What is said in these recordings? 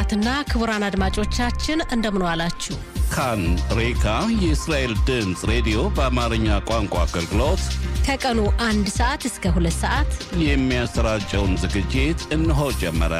ክቡራትና ክቡራን አድማጮቻችን እንደምን ዋላችሁ። ካን ሬካ የእስራኤል ድምፅ ሬዲዮ በአማርኛ ቋንቋ አገልግሎት ከቀኑ አንድ ሰዓት እስከ ሁለት ሰዓት የሚያሰራጨውን ዝግጅት እነሆ ጀመረ።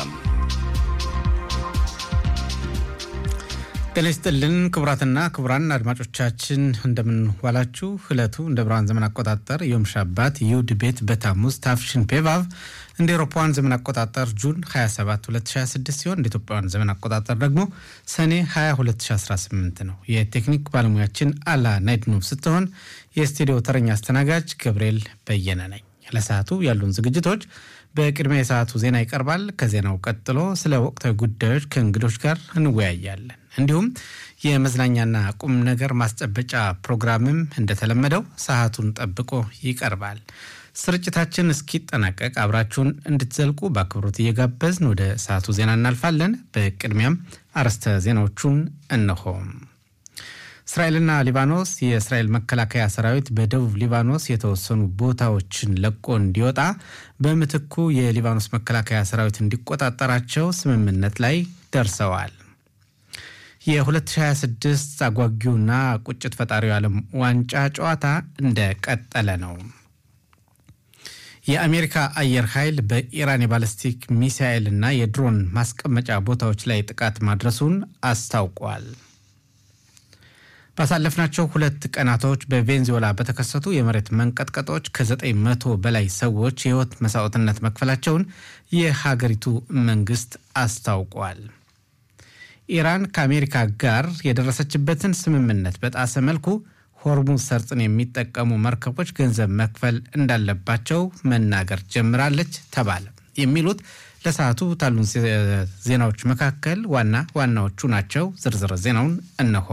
ጤና ይስጥልን ክቡራትና ክቡራን አድማጮቻችን እንደምን ዋላችሁ። ዕለቱ እንደ ብርሃን ዘመን አቆጣጠር ዮም ሻባት ይሁድ ቤት በታሙዝ ታፍሽን ፔቫቭ እንደ ኤሮፓውያን ዘመን አቆጣጠር ጁን 27 2026 ሲሆን እንደ ኢትዮጵያውያን ዘመን አቆጣጠር ደግሞ ሰኔ 20 2018 ነው። የቴክኒክ ባለሙያችን አላ ናይድኖቭ ስትሆን የስቱዲዮ ተረኛ አስተናጋጅ ገብርኤል በየነ ነኝ። ለሰዓቱ ያሉን ዝግጅቶች በቅድሚያ የሰዓቱ ዜና ይቀርባል። ከዜናው ቀጥሎ ስለ ወቅታዊ ጉዳዮች ከእንግዶች ጋር እንወያያለን። እንዲሁም የመዝናኛና ቁም ነገር ማስጨበጫ ፕሮግራምም እንደተለመደው ሰዓቱን ጠብቆ ይቀርባል። ስርጭታችን እስኪጠናቀቅ አብራችሁን እንድትዘልቁ በአክብሮት እየጋበዝን ወደ ሰዓቱ ዜና እናልፋለን። በቅድሚያም አርዕስተ ዜናዎቹን እነሆ። እስራኤልና ሊባኖስ የእስራኤል መከላከያ ሰራዊት በደቡብ ሊባኖስ የተወሰኑ ቦታዎችን ለቆ እንዲወጣ በምትኩ የሊባኖስ መከላከያ ሰራዊት እንዲቆጣጠራቸው ስምምነት ላይ ደርሰዋል። የ2026 አጓጊውና ቁጭት ፈጣሪው ዓለም ዋንጫ ጨዋታ እንደቀጠለ ነው። የአሜሪካ አየር ኃይል በኢራን የባለስቲክ ሚሳኤል እና የድሮን ማስቀመጫ ቦታዎች ላይ ጥቃት ማድረሱን አስታውቋል። ባሳለፍናቸው ሁለት ቀናቶች በቬንዙዌላ በተከሰቱ የመሬት መንቀጥቀጦች ከዘጠኝ መቶ በላይ ሰዎች የሕይወት መስዋዕትነት መክፈላቸውን የሀገሪቱ መንግስት አስታውቋል። ኢራን ከአሜሪካ ጋር የደረሰችበትን ስምምነት በጣሰ መልኩ ሆርሙዝ ሰርጥን የሚጠቀሙ መርከቦች ገንዘብ መክፈል እንዳለባቸው መናገር ጀምራለች ተባለ። የሚሉት ለሰዓቱ ታሉን ዜናዎች መካከል ዋና ዋናዎቹ ናቸው። ዝርዝር ዜናውን እነሆ።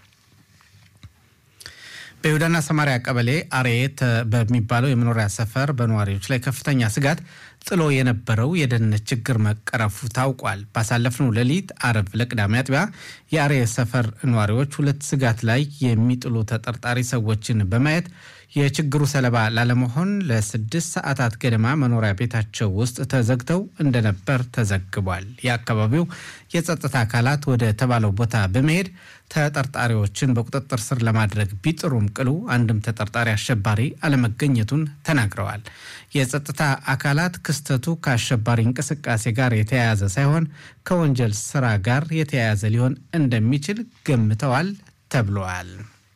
በይሁዳና ሰማሪያ ቀበሌ አርኤት በሚባለው የመኖሪያ ሰፈር በነዋሪዎች ላይ ከፍተኛ ስጋት ጥሎ የነበረው የደህንነት ችግር መቀረፉ ታውቋል። ባሳለፍነው ሌሊት አርብ ለቅዳሜ አጥቢያ የአርኤት ሰፈር ነዋሪዎች ሁለት ስጋት ላይ የሚጥሉ ተጠርጣሪ ሰዎችን በማየት የችግሩ ሰለባ ላለመሆን ለስድስት ሰዓታት ገደማ መኖሪያ ቤታቸው ውስጥ ተዘግተው እንደነበር ተዘግቧል። የአካባቢው የጸጥታ አካላት ወደ ተባለው ቦታ በመሄድ ተጠርጣሪዎችን በቁጥጥር ስር ለማድረግ ቢጥሩም ቅሉ አንድም ተጠርጣሪ አሸባሪ አለመገኘቱን ተናግረዋል። የጸጥታ አካላት ክስተቱ ከአሸባሪ እንቅስቃሴ ጋር የተያያዘ ሳይሆን ከወንጀል ስራ ጋር የተያያዘ ሊሆን እንደሚችል ገምተዋል ተብለዋል።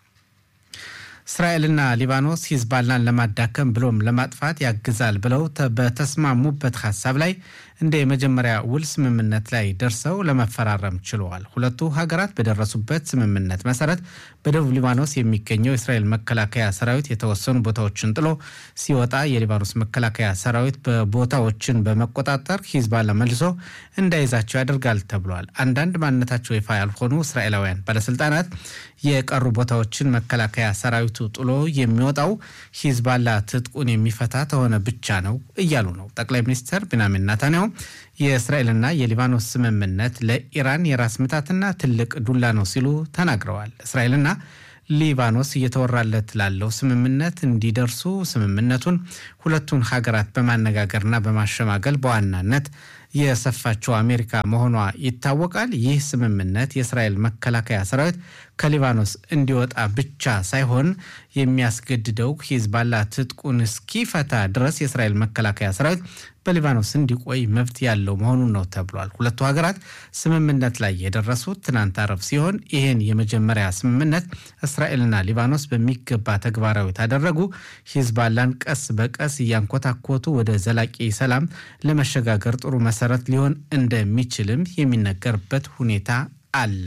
እስራኤልና ሊባኖስ ሂዝባላን ለማዳከም ብሎም ለማጥፋት ያግዛል ብለው በተስማሙበት ሀሳብ ላይ እንደ የመጀመሪያ ውል ስምምነት ላይ ደርሰው ለመፈራረም ችለዋል። ሁለቱ ሀገራት በደረሱበት ስምምነት መሰረት በደቡብ ሊባኖስ የሚገኘው የእስራኤል መከላከያ ሰራዊት የተወሰኑ ቦታዎችን ጥሎ ሲወጣ የሊባኖስ መከላከያ ሰራዊት በቦታዎችን በመቆጣጠር ሂዝባላ መልሶ እንዳይዛቸው ያደርጋል ተብሏል። አንዳንድ ማንነታቸው ይፋ ያልሆኑ እስራኤላውያን ባለስልጣናት የቀሩ ቦታዎችን መከላከያ ሰራዊቱ ጥሎ የሚወጣው ሂዝባላ ትጥቁን የሚፈታ ተሆነ ብቻ ነው እያሉ ነው። ጠቅላይ ሚኒስትር ቤንያሚን ናታንያሁ የእስራኤልና የሊባኖስ ስምምነት ለኢራን የራስ ምታትና ትልቅ ዱላ ነው ሲሉ ተናግረዋል። እስራኤልና ሊባኖስ እየተወራለት ላለው ስምምነት እንዲደርሱ ስምምነቱን ሁለቱን ሀገራት በማነጋገርና በማሸማገል በዋናነት የሰፋችው አሜሪካ መሆኗ ይታወቃል። ይህ ስምምነት የእስራኤል መከላከያ ሰራዊት ከሊባኖስ እንዲወጣ ብቻ ሳይሆን የሚያስገድደው ሂዝባላ ትጥቁን እስኪፈታ ድረስ የእስራኤል መከላከያ ሰራዊት በሊባኖስ እንዲቆይ መብት ያለው መሆኑን ነው ተብሏል። ሁለቱ ሀገራት ስምምነት ላይ የደረሱት ትናንት አረብ ሲሆን ይህን የመጀመሪያ ስምምነት እስራኤልና ሊባኖስ በሚገባ ተግባራዊ ታደረጉ ሂዝባላን ቀስ በቀስ እያንኮታኮቱ ወደ ዘላቂ ሰላም ለመሸጋገር ጥሩ መሰረት ሊሆን እንደሚችልም የሚነገርበት ሁኔታ አለ።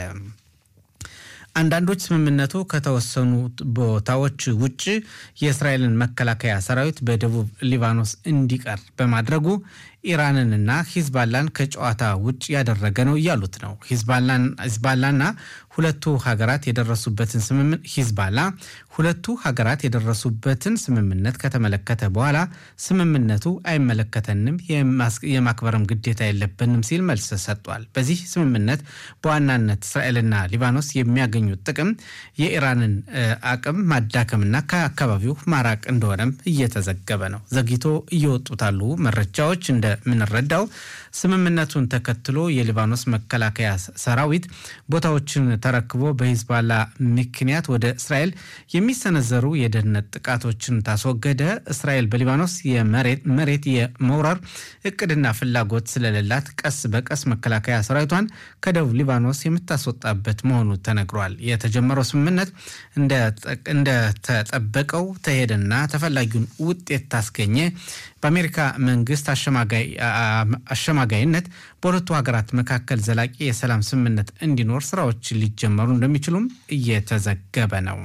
አንዳንዶች ስምምነቱ ከተወሰኑ ቦታዎች ውጭ የእስራኤልን መከላከያ ሰራዊት በደቡብ ሊባኖስ እንዲቀር በማድረጉ ኢራንንና ሂዝባላን ከጨዋታ ውጭ ያደረገ ነው እያሉት ነው። ሂዝባላና ሁለቱ ሀገራት የደረሱበትን ስምምነት ሂዝባላ ሁለቱ ሀገራት የደረሱበትን ስምምነት ከተመለከተ በኋላ ስምምነቱ አይመለከተንም፣ የማክበርም ግዴታ የለብንም ሲል መልስ ሰጥቷል። በዚህ ስምምነት በዋናነት እስራኤልና ሊባኖስ የሚያገኙት ጥቅም የኢራንን አቅም ማዳከምና ከአካባቢው ማራቅ እንደሆነም እየተዘገበ ነው። ዘግይቶ እየወጡት ያሉ መረጃዎች እንደ እንደምንረዳው ስምምነቱን ተከትሎ የሊባኖስ መከላከያ ሰራዊት ቦታዎችን ተረክቦ በሂዝባላ ምክንያት ወደ እስራኤል የሚሰነዘሩ የደህንነት ጥቃቶችን ታስወገደ። እስራኤል በሊባኖስ መሬት የመውረር እቅድና ፍላጎት ስለሌላት ቀስ በቀስ መከላከያ ሰራዊቷን ከደቡብ ሊባኖስ የምታስወጣበት መሆኑ ተነግሯል። የተጀመረው ስምምነት እንደተጠበቀው ተሄደና ተፈላጊውን ውጤት ታስገኘ በአሜሪካ መንግስት አሸማጋይነት በሁለቱ ሀገራት መካከል ዘላቂ የሰላም ስምምነት እንዲኖር ስራዎች ሊጀመሩ እንደሚችሉም እየተዘገበ ነው።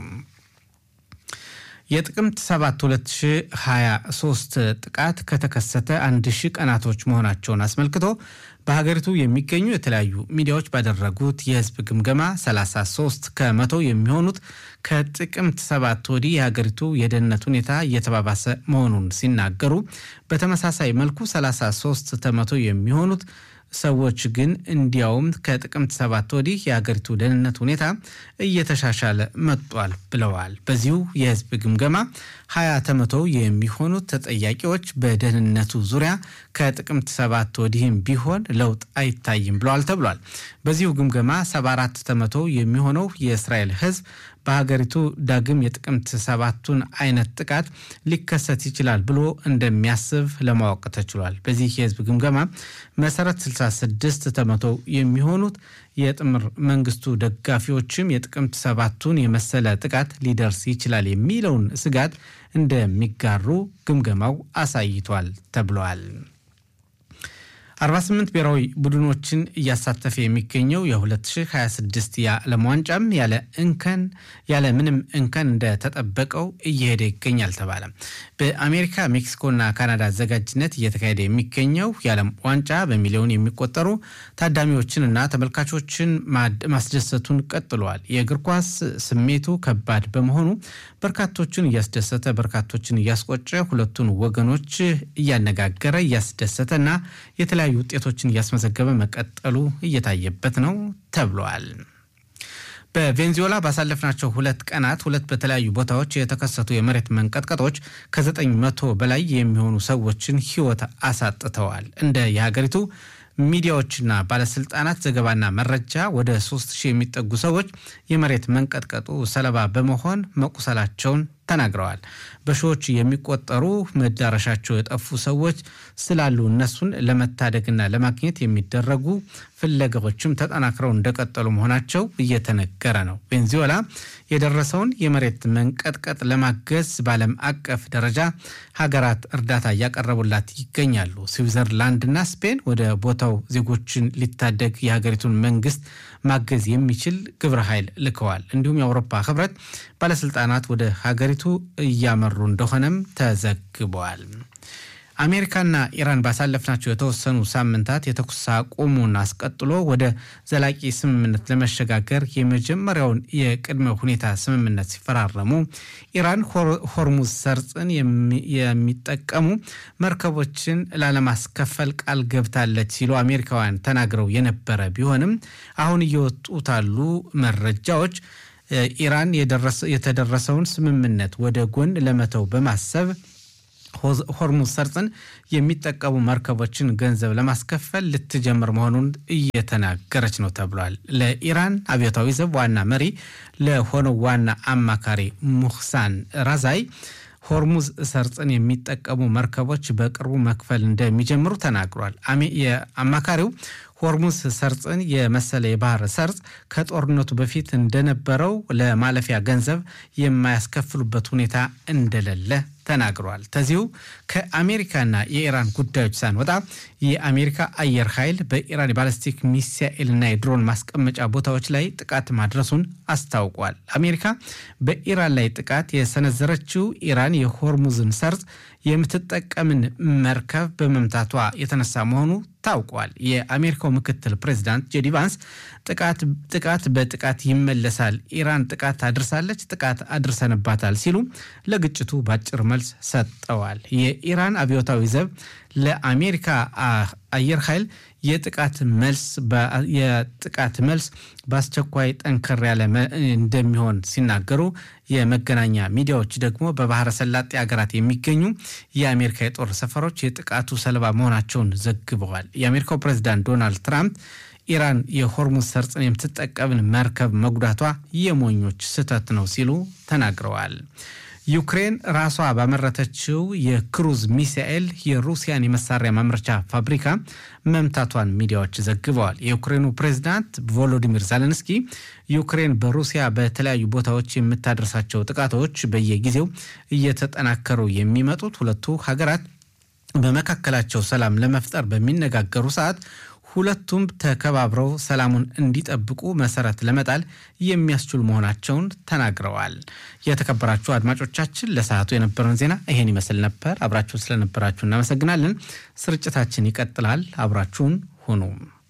የጥቅምት 7 2023 ጥቃት ከተከሰተ አንድ ሺህ ቀናቶች መሆናቸውን አስመልክቶ በሀገሪቱ የሚገኙ የተለያዩ ሚዲያዎች ባደረጉት የህዝብ ግምገማ 33 ከመቶ የሚሆኑት ከጥቅምት ሰባት ወዲህ የሀገሪቱ የደህንነት ሁኔታ እየተባባሰ መሆኑን ሲናገሩ፣ በተመሳሳይ መልኩ 33 ከመቶ የሚሆኑት ሰዎች ግን እንዲያውም ከጥቅምት ሰባት ወዲህ የሀገሪቱ ደህንነት ሁኔታ እየተሻሻለ መጥቷል ብለዋል። በዚሁ የህዝብ ግምገማ ሀያ ከመቶ የሚሆኑት ተጠያቂዎች በደህንነቱ ዙሪያ ከጥቅምት ሰባት ወዲህም ቢሆን ለውጥ አይታይም ብለዋል ተብሏል። በዚሁ ግምገማ 74 ከመቶ የሚሆነው የእስራኤል ህዝብ በሀገሪቱ ዳግም የጥቅምት ሰባቱን አይነት ጥቃት ሊከሰት ይችላል ብሎ እንደሚያስብ ለማወቅ ተችሏል። በዚህ የህዝብ ግምገማ መሰረት 66 ከመቶ የሚሆኑት የጥምር መንግስቱ ደጋፊዎችም የጥቅምት ሰባቱን የመሰለ ጥቃት ሊደርስ ይችላል የሚለውን ስጋት እንደሚጋሩ ግምገማው አሳይቷል ተብሏል። 48 ብሔራዊ ቡድኖችን እያሳተፈ የሚገኘው የ2026 የዓለም ዋንጫም ያለ እንከን ያለ ምንም እንከን እንደተጠበቀው እየሄደ ይገኛል ተባለ። በአሜሪካ ሜክሲኮና ካናዳ አዘጋጅነት እየተካሄደ የሚገኘው የዓለም ዋንጫ በሚሊዮን የሚቆጠሩ ታዳሚዎችንና ተመልካቾችን ማስደሰቱን ቀጥሏል። የእግር ኳስ ስሜቱ ከባድ በመሆኑ በርካቶችን እያስደሰተ በርካቶችን እያስቆጨ ሁለቱን ወገኖች እያነጋገረ እያስደሰተና የተለያዩ ውጤቶችን እያስመዘገበ መቀጠሉ እየታየበት ነው ተብሏል። በቬንዙዌላ ባሳለፍናቸው ሁለት ቀናት ሁለት በተለያዩ ቦታዎች የተከሰቱ የመሬት መንቀጥቀጦች ከዘጠኝ መቶ በላይ የሚሆኑ ሰዎችን ሕይወት አሳጥተዋል። እንደ የሀገሪቱ ሚዲያዎችና ባለስልጣናት ዘገባና መረጃ ወደ ሶስት ሺህ የሚጠጉ ሰዎች የመሬት መንቀጥቀጡ ሰለባ በመሆን መቁሰላቸውን ተናግረዋል። በሺዎች የሚቆጠሩ መዳረሻቸው የጠፉ ሰዎች ስላሉ እነሱን ለመታደግና ለማግኘት የሚደረጉ ፍለጋዎችም ተጠናክረው እንደቀጠሉ መሆናቸው እየተነገረ ነው። ቬንዙዌላ የደረሰውን የመሬት መንቀጥቀጥ ለማገዝ በዓለም አቀፍ ደረጃ ሀገራት እርዳታ እያቀረቡላት ይገኛሉ። ስዊዘርላንድና ስፔን ወደ ቦታው ዜጎችን ሊታደግ የሀገሪቱን መንግስት ማገዝ የሚችል ግብረ ኃይል ልከዋል። እንዲሁም የአውሮፓ ህብረት ባለስልጣናት ወደ ሀገሪቱ እያመሩ እንደሆነም ተዘግበዋል። አሜሪካና ኢራን ባሳለፍናቸው የተወሰኑ ሳምንታት የተኩስ አቁሙን አስቀጥሎ ወደ ዘላቂ ስምምነት ለመሸጋገር የመጀመሪያውን የቅድመ ሁኔታ ስምምነት ሲፈራረሙ ኢራን ሆርሙዝ ሰርጥን የሚጠቀሙ መርከቦችን ላለማስከፈል ቃል ገብታለች ሲሉ አሜሪካውያን ተናግረው የነበረ ቢሆንም አሁን እየወጡት ያሉ መረጃዎች ኢራን የተደረሰውን ስምምነት ወደ ጎን ለመተው በማሰብ ሆርሙዝ ሰርጥን የሚጠቀሙ መርከቦችን ገንዘብ ለማስከፈል ልትጀምር መሆኑን እየተናገረች ነው ተብሏል። ለኢራን አብዮታዊ ዘብ ዋና መሪ ለሆነው ዋና አማካሪ ሙህሳን ራዛይ ሆርሙዝ ሰርጥን የሚጠቀሙ መርከቦች በቅርቡ መክፈል እንደሚጀምሩ ተናግሯል። አማካሪው ሆርሙዝ ሰርጥን የመሰለ የባህር ሰርጥ ከጦርነቱ በፊት እንደነበረው ለማለፊያ ገንዘብ የማያስከፍሉበት ሁኔታ እንደሌለ ተናግሯል። ከዚሁ ከአሜሪካና የኢራን ጉዳዮች ሳንወጣ የአሜሪካ አየር ኃይል በኢራን የባለስቲክ ሚሳኤልና የድሮን ማስቀመጫ ቦታዎች ላይ ጥቃት ማድረሱን አስታውቋል። አሜሪካ በኢራን ላይ ጥቃት የሰነዘረችው ኢራን የሆርሙዝን ሰርጥ የምትጠቀምን መርከብ በመምታቷ የተነሳ መሆኑ ታውቋል። የአሜሪካው ምክትል ፕሬዚዳንት ጄዲ ቫንስ ጥቃት በጥቃት ይመለሳል፣ ኢራን ጥቃት አድርሳለች፣ ጥቃት አድርሰንባታል ሲሉ ለግጭቱ በአጭር መልስ ሰጠዋል። የኢራን አብዮታዊ ዘብ ለአሜሪካ አየር ኃይል የጥቃት መልስ የጥቃት መልስ በአስቸኳይ ጠንከር ያለ እንደሚሆን ሲናገሩ የመገናኛ ሚዲያዎች ደግሞ በባህረ ሰላጤ ሀገራት የሚገኙ የአሜሪካ የጦር ሰፈሮች የጥቃቱ ሰለባ መሆናቸውን ዘግበዋል። የአሜሪካው ፕሬዚዳንት ዶናልድ ትራምፕ ኢራን የሆርሙዝ ሰርጥን የምትጠቀምን መርከብ መጉዳቷ የሞኞች ስህተት ነው ሲሉ ተናግረዋል። ዩክሬን ራሷ ባመረተችው የክሩዝ ሚሳኤል የሩሲያን የመሳሪያ ማምረቻ ፋብሪካ መምታቷን ሚዲያዎች ዘግበዋል። የዩክሬኑ ፕሬዝዳንት ቮሎዲሚር ዛለንስኪ ዩክሬን በሩሲያ በተለያዩ ቦታዎች የምታደርሳቸው ጥቃቶች በየጊዜው እየተጠናከሩ የሚመጡት ሁለቱ ሀገራት በመካከላቸው ሰላም ለመፍጠር በሚነጋገሩ ሰዓት ሁለቱም ተከባብረው ሰላሙን እንዲጠብቁ መሰረት ለመጣል የሚያስችሉ መሆናቸውን ተናግረዋል። የተከበራችሁ አድማጮቻችን ለሰዓቱ የነበረን ዜና ይሄን ይመስል ነበር። አብራችሁን ስለነበራችሁ እናመሰግናለን። ስርጭታችን ይቀጥላል። አብራችሁን ሁኑ።